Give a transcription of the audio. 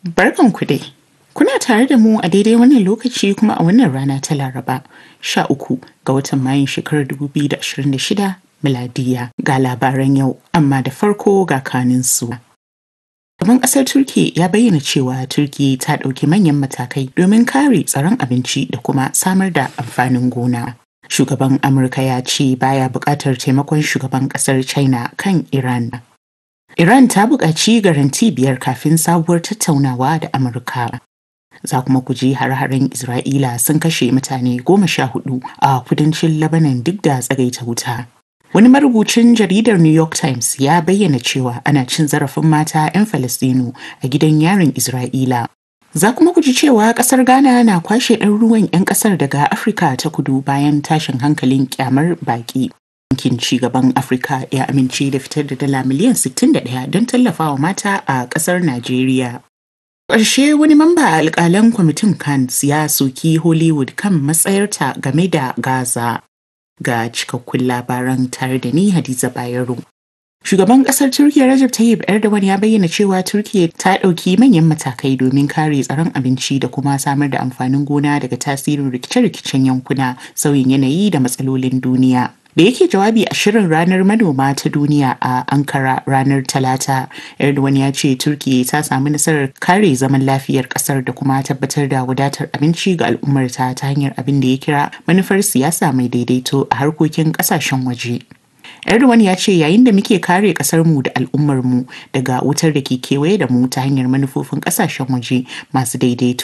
Barkan ku dai. Kuna tare da mu a daidai wannan lokaci kuma a wannan rana ta Laraba, sha uku ga watan Mayun shekarar 2026 miladiya ga labaran yau, amma da farko ga kanin su. Gaban ƙasar Turki ya bayyana cewa Turki ta ɗauki manyan matakai domin kare tsaron abinci da kuma samar da amfanin gona. Shugaban Amurka ya ce baya buƙatar taimakon shugaban ƙasar China kan Iran. Iran ta buƙaci garanti biyar kafin sabuwar tattaunawa da Amurka. Za kuma ku ji har-haren Isra'ila sun kashe mutane goma sha hudu a kudancin Lebanon duk da tsagaita wuta. Wani marubucin jaridar New York Times ya bayyana cewa ana cin zarafin mata 'yan Falastinu a gidan yarin Isra'ila. Za kuma ku ji cewa kasar Ghana na kwashe ɗaruruwan 'yan kasar daga Afirka ta kudu bayan tashin hankalin kyamar baƙi. Bankin cigaban Afirka ya amince da fitar da dala miliyan 61 don tallafawa mata a ƙasar Najeriya. Ƙarshe wani mamba a alƙalan kwamitin Cannes ya soki Hollywood kan matsayarta game da Gaza. Ga cikakkun labaran tare da ni Hadiza Bayero. Shugaban ƙasar Turkiyya Recep Tayyip Erdogan ya bayyana cewa Turkiyya ta ɗauki manyan matakai domin kare tsaron abinci da kuma samar da amfanin gona daga tasirin rikice-rikicen yankuna, sauyin yanayi da matsalolin duniya. da yake jawabi a shirin ranar manoma ta duniya a ankara ranar talata erdogan ya ce turkiya ta samu nasarar kare zaman lafiyar kasar da kuma tabbatar da wadatar abinci ga al'ummarta ta hanyar abin da ya kira manufar siyasa mai daidaito a harkokin kasashen waje Erdogan ya ce yayin da muke kare kasarmu da al'ummarmu daga wutar da ke kewaye da mu ta hanyar manufofin kasashen waje masu daidaito